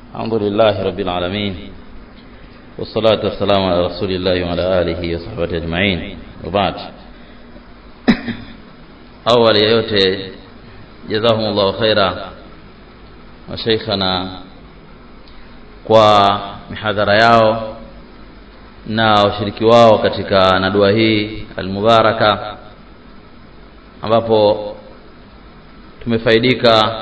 الحمد لله رب العالمين والصلاة والسلام على رسول الله وعلى آله وصحبه أجمعين وبعد أول يوتي جزاهم الله خيرا وشيخنا kwa mihadhara yao na ushiriki wao katika nadua hii almubaraka ambapo tumefaidika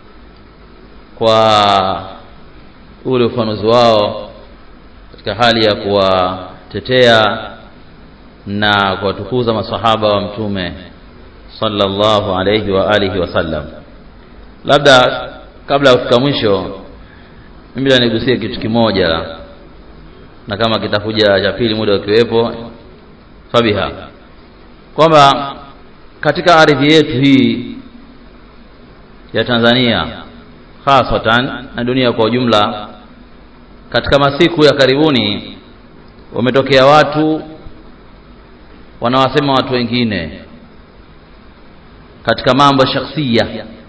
kwa ule ufanuzi wao katika hali ya kuwatetea na kuwatukuza masahaba wa mtume sallallahu alayhi wa alihi wasallam labda kabla ya kufika mwisho mimi nigusie kitu kimoja na kama kitakuja cha pili muda ukiwepo fabiha kwamba katika ardhi yetu hii ya Tanzania hasatan na dunia kwa ujumla katika masiku ya karibuni wametokea watu wanawasema watu wengine katika mambo shakhsia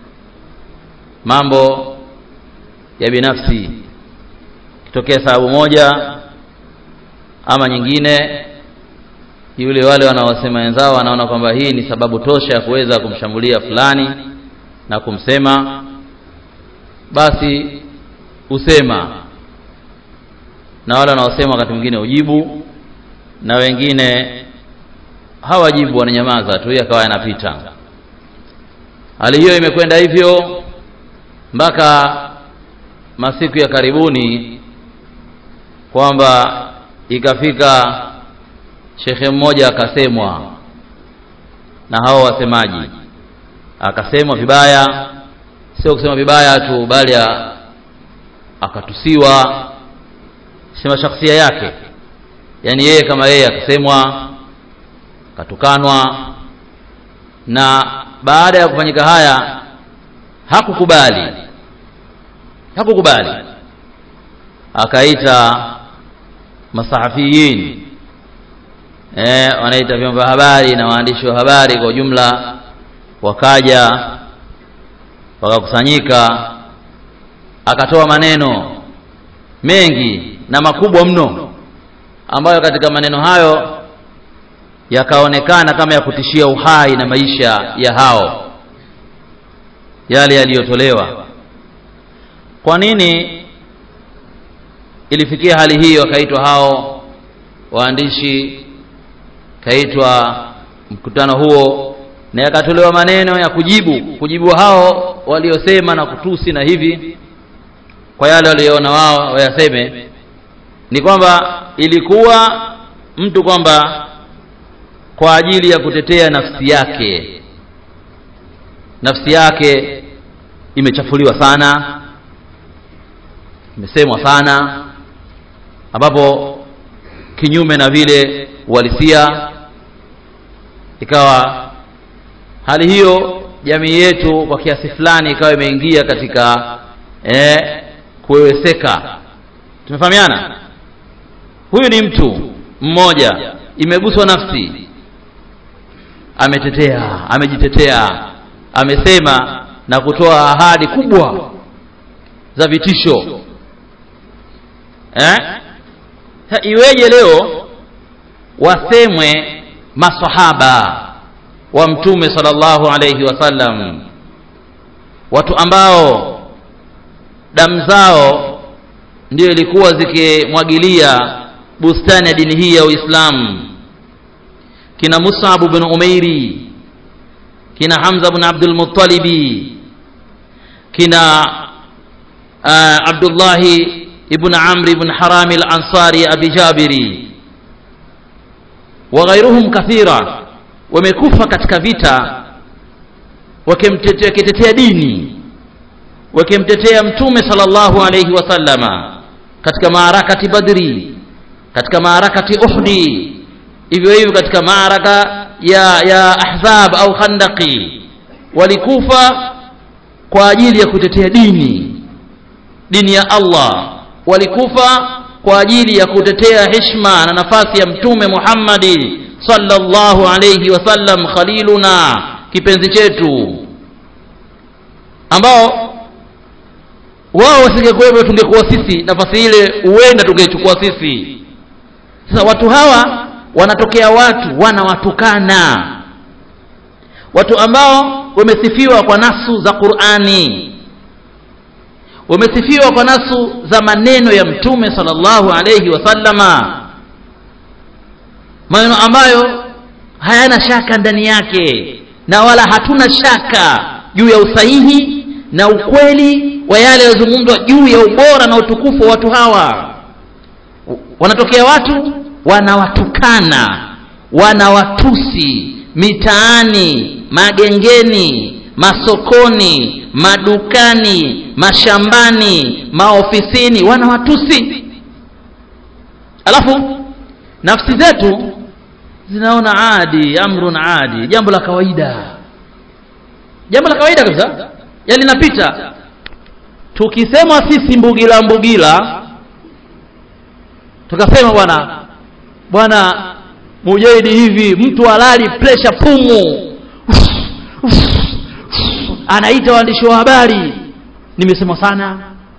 mambo ya binafsi kitokea sababu moja ama nyingine yule wale wanaosema wenzao wanaona kwamba hii ni sababu tosha ya kuweza kumshambulia fulani na kumsema basi usema na wale wanaosema wakati mwingine ujibu na wengine hawajibu wananyamaza tu akawa yanapita hali hiyo imekwenda hivyo mpaka masiku ya karibuni kwamba ikafika shekhe mmoja akasemwa na hao wasemaji akasemwa vibaya sio kusema vibaya tu bali akatusiwa sema shakhsia yake yani yeye kama yeye akasemwa akatukanwa na baada ya kufanyika haya hakukubali hakukubali akaita masahafiyin eh wanaita vyombo vya habari na waandishi wa habari kwa ujumla wakaja wakakusanyika akatoa maneno mengi na makubwa mno ambayo katika maneno hayo yakaonekana kama ya kutishia uhai na maisha ya hao yale yaliyotolewa kwa nini ilifikia hali hiyo akaitwa hao waandishi kaitwa mkutano huo na yakatolewa maneno ya kujibu kujibu hao waliosema na kutusi na hivi kwa yale walioona wao wayaseme ni kwamba ilikuwa mtu kwamba kwa ajili ya kutetea nafsi yake nafsi yake imechafuliwa sana imesemwa sana ambapo kinyume na vile uhalisia ikawa hali hiyo jamii yetu kwa kiasi fulani ikawa imeingia katika eh, kuweweseka tumefahamiana huyu ni mtu mmoja imeguswa nafsi ametetea amejitetea amesema na kutoa ahadi kubwa za vitisho eh? iweje leo wasemwe masahaba wa mtume sallallahu alayhi wasallam watu ambao damu zao ndio ilikuwa zikimwagilia bustani ya dini hii ya Uislamu kina Mus'ab bin Umairi kina Hamza bin Abdul Muttalibi kina uh, Abdullah ibn Amr ibn Haram al-Ansari Abi Jabiri wa ghairuhum kathira wamekufa katika vita wakimtetea dini wakimtetea mtume sallallahu alayhi wasallama katika maarakati badri katika maarakati uhdi hivyo hivyo katika maaraka ya ya ahzab au khandaqi walikufa kwa ajili ya kutetea dini dini ya Allah walikufa kwa ajili ya kutetea heshima na nafasi ya mtume Muhammadi sallallahu alayhi wasallam khaliluna kipenzi chetu ambao wao wasingekuwepo tungekuwa sisi nafasi ile huenda tungeichukua sisi sasa watu hawa wanatokea watu wanawatukana watu ambao wamesifiwa kwa nasu za qurani wamesifiwa kwa nasu za maneno ya mtume sallallahu alayhi wasallama maneno ambayo hayana shaka ndani yake na wala hatuna shaka juu ya usahihi na ukweli wa yale yaliyozungumzwa juu ya ubora na utukufu wa watu hawa wanatokea watu wanawatukana wanawatusi mitaani magengeni masokoni madukani mashambani maofisini wanawatusi alafu nafsi zetu zinaona adi amrun adi jambo la kawaida jambo la kawaida kabisa yani linapita tukisema sisi mbugila mbugila tukasema bwana bwana mujahidi hivi mtu halali presha pumu anaita waandishi wa habari nimesema sana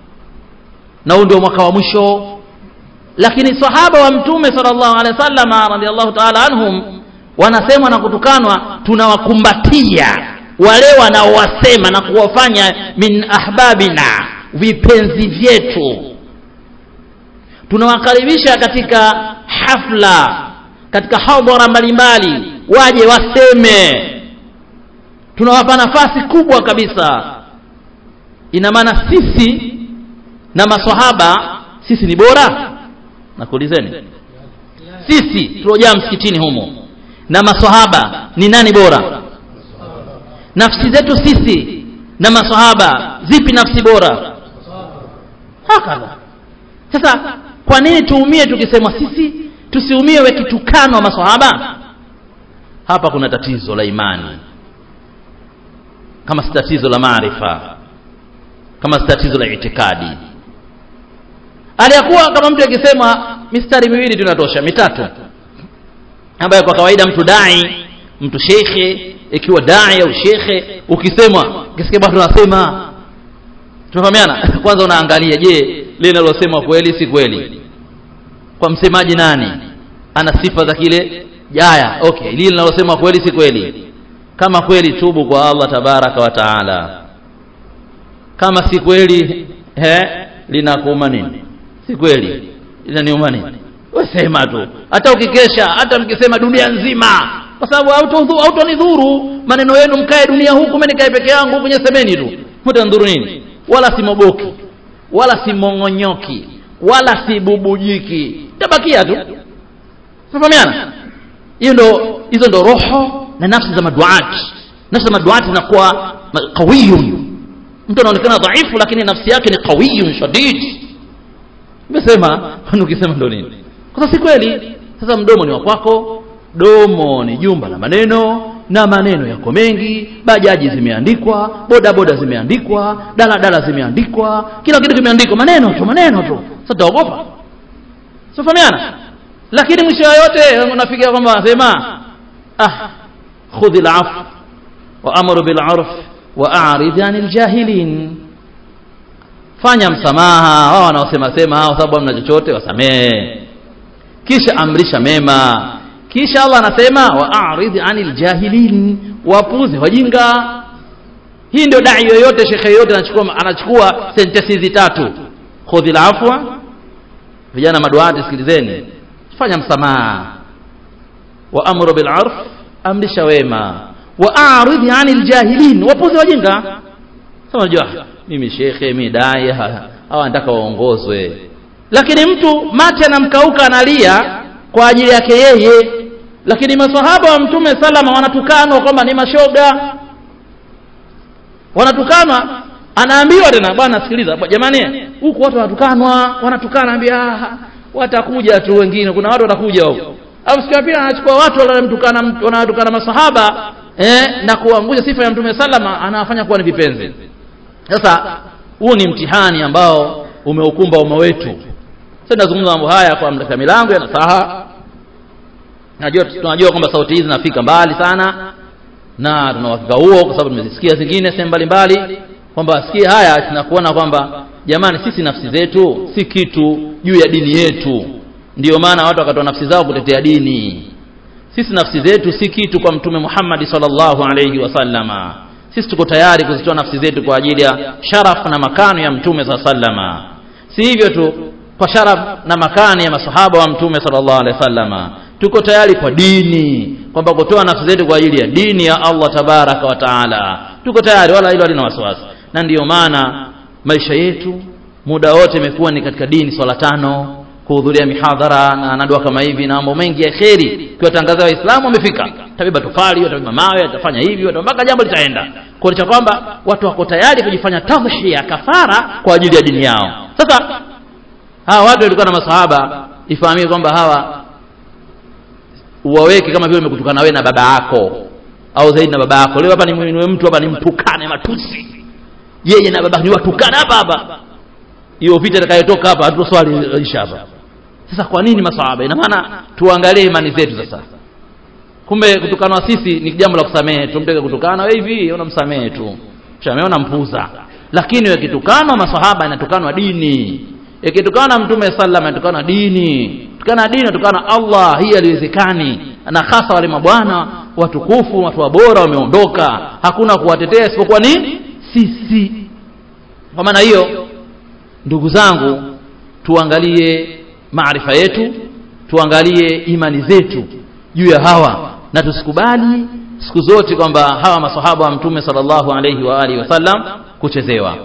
na huu ndio mwaka wa mwisho lakini sahaba wa mtume sallallahu alaihi wasallam radhiallahu ta'ala anhum wanasemwa na kutukanwa tunawakumbatia wale wanaowasema na kuwafanya min ahbabina vipenzi vyetu tunawakaribisha katika hafla katika hadhara mbalimbali waje waseme tunawapa nafasi kubwa kabisa ina maana sisi na maswahaba sisi ni bora nakuulizeni sisi tuliojaa msikitini humo na maswahaba ni nani bora nafsi zetu sisi na maswahaba zipi nafsi bora hakadha sasa kwa nini tuumie tukisema sisi tusiumie wekitukano maswahaba hapa kuna tatizo la imani kama si tatizo la maarifa kama si tatizo la itikadi aliyakuwa kama mtu akisema mistari miwili tunatosha mitatu ambayo kwa kawaida mtu dai mtu shekhe ikiwa dai au shekhe ukisema kisikia bwana tunasema tunafahamiana kwanza unaangalia je lile linalosema kweli si kweli kwa msemaji nani ana sifa za kile jaya okay lile linalosema kweli si kweli kama kweli tubu kwa Allah tabaraka wa taala kama si kweli he linakuuma nini si kweli linaniuma nini wesema tu hata ukikesha hata mkisema dunia nzima kwa sababu hautonidhuru maneno yenu mkae dunia huku mimi nikae peke yangu huku nyesemeni tu mtanidhuru nini wala simoboki wala simongonyoki wala sibubujiki tabakia tu tunafahamiana hiyo ndo hizo ndo roho na nafsi za maduati nafsi za maduati zinakuwa qawiyun mtu anaonekana dhaifu lakini nafsi yake ni qawiyun shadid nimesema ukisema ndo nini kwa si kweli sasa mdomo ni wa kwako domo ni jumba la maneno na maneno yako mengi bajaji zimeandikwa boda boda zimeandikwa daladala zimeandikwa kila kitu kimeandikwa maneno tu maneno tu sasa utaogopa sifahamiana lakini mwisho yote unafikia kwamba wanasema ah khudhi al-af wa amru bil urf wa a'rid anil jahilin fanya msamaha wao wanaosema sema hao sababu hamna chochote wasamee kisha amrisha mema kisha Allah anasema wa a'rid anil jahilin wapuze wajinga hii ndio dai yoyote shekhe yoyote anachukua anachukua sentensi hizi tatu khudhi al-afwa vijana maduati sikilizeni fanya msamaha wa amru bil urf amrisha wema wa a'rid anil jahilin wapuze wajinga sasa unajua mimi shekhe mimi dai hawa nataka waongozwe lakini mtu mate anamkauka analia kwa ajili yake yeye lakini maswahaba wa mtume salama wanatukanwa kwamba ni mashoga wanatukanwa anaambiwa tena bwana sikiliza jamani huku watu wanatukanwa wanatukana ambia watakuja tu wengine kuna watu watakuja huko au sikia pia anachukua watu wanamtukana wanatukana masahaba eh, na kuangusha sifa ya mtume salama anawafanya kuwa ni vipenzi sasa huu ni mtihani ambao umeukumba umma wetu sasa nazungumza mambo haya kwa katika milango ya nasaha najua tunajua kwamba sauti hizi zinafika mbali sana na tuna uhakika huo kwa sababu tumezisikia zingine sehemu mbalimbali kwamba asikie haya tunakuona kwamba jamani sisi nafsi zetu si kitu juu ya dini yetu ndiyo maana watu wakatoa nafsi zao kutetea dini sisi nafsi zetu si kitu kwa mtume Muhammad sallallahu alayhi wasallama sisi tuko tayari kuzitoa nafsi zetu kwa ajili ya sharaf na makano ya mtume sallama si hivyo tu kwa sharaf na makani ya masahaba wa mtume sallallahu alaihi wasallama tuko tayari kwa dini kwamba kutoa nafsi zetu kwa ajili ya dini ya Allah tabaraka wa taala tuko tayari wala hilo halina wasiwasi na ndiyo maana maisha yetu muda wote imekuwa ni katika dini swala tano kuhudhuria mihadhara na nadua kama hivi na mambo mengi ya kheri kiwatangazia waislamu wamefika tabeba tofali watabeba mawe watafanya hivi mpaka jambo litaenda kuonyesha kwamba watu wako tayari kujifanya tamshia kafara kwa ajili ya dini yao sasa hawa watu walikuwa na masahaba ifahamike kwamba hawa uwaweke kama vile umekutukana wewe na baba yako au zaidi na baba yako leo hapa ni ni mtu hapa nimtukane matusi yeye na baba ni watukana hapa hapa hiyo vita itakayotoka hapa hatutoswali isha hapa sasa kwa nini masahaba ina maana tuangalie imani zetu sasa kumbe kutukanwa sisi ni jambo la kusamehe tumteke kutukana wewe hivi unamsamehe tu shamehe unampuza lakini wakitukanwa masahaba inatukanwa dini ikitukana mtume sallam inatukana dini tukana dini tukana Allah hii haliwezekani na hasa wale mabwana watukufu watu wabora wameondoka hakuna kuwatetea isipokuwa ni sisi kwa maana hiyo ndugu zangu tuangalie maarifa yetu tuangalie imani zetu juu ya hawa na tusikubali siku zote kwamba hawa masahaba wa mtume sallallahu alayhi wa alihi wasallam kuchezewa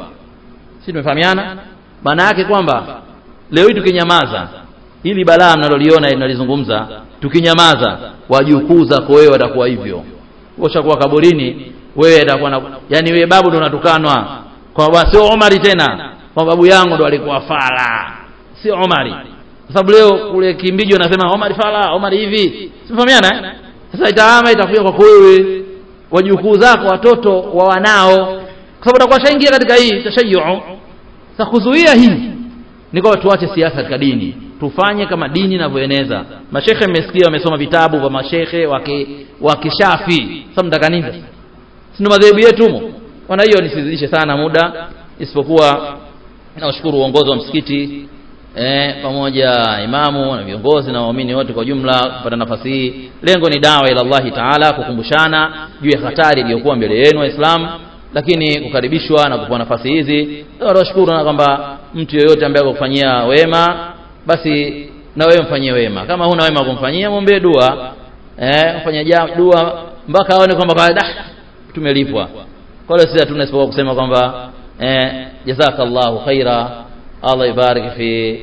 si tumefahamiana maana yake kwamba leo hii tukinyamaza hili balaa mnaloliona linalizungumza tukinyamaza wajukuu zako wewe watakuwa hivyo ushakuwa kaburini wewe atakuwa na yani wewe babu ndo unatukanwa kwamba sio Omari tena kwa babu yangu ndo alikuwa fala sio Omari kwa sababu leo kule Kimbiji wanasema Omari fala Omari hivi simfahamiana sasa itaama itakuja kwa wewe wajukuu zako watoto wa wanao kwa sababu utakuwa shaingia katika hii tashayyu sasa kuzuia hii ni kwamba tuache siasa katika dini tufanye kama dini inavyoeneza mashekhe mmesikia wamesoma vitabu vya mashekhe wa kishafi sasa mtaka nini sasa si madhehebu yetu humo kwa hiyo nisizidishe sana muda isipokuwa nawashukuru uongozi wa msikiti eh, pamoja imamu na viongozi na waumini wote kwa jumla kupata nafasi hii lengo ni dawa ila Allahi taala kukumbushana juu ya hatari iliyokuwa mbele yenu waislamu lakini kukaribishwa na kupewa nafasi hizi tunashukuru na kwamba mtu yeyote ambaye akufanyia wema basi na wewe mfanyie wema kama huna wema kumfanyia muombe dua eh mfanyia dua mpaka aone kwamba kwa dah tumelipwa kwa hiyo sisi hatuna isipokuwa kusema kwamba eh jazakallahu khaira Allah ibarik fi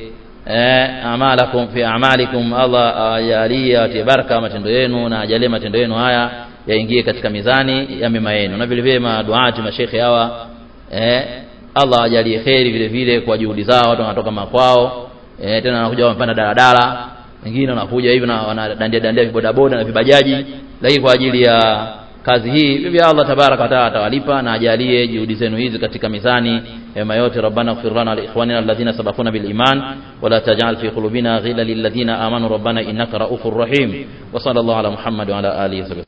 eh amalakum fi amalikum Allah ajalie atie baraka matendo yenu na ajalie matendo yenu haya yaingie katika mizani ya mema yenu na vile vile maduati mashekhe hawa eh Allah ajalie kheri vile vile kwa juhudi zao watu wanatoka makwao eh tena wanakuja wamepanda daladala wengine wanakuja hivi na wanadandia dandia vibodaboda na vibajaji lakini kwa ajili ya kazi hii vivyo Allah tabaraka wa taala atawalipa na ajalie juhudi zenu hizi katika mizani mema yote rabbana ighfir lana li ikhwanina alladhina sabaquna bil iman wa la taj'al fi qulubina ghillan lil ladhina amanu rabbana innaka ra'ufur rahim wa sallallahu ala muhammad wa ala alihi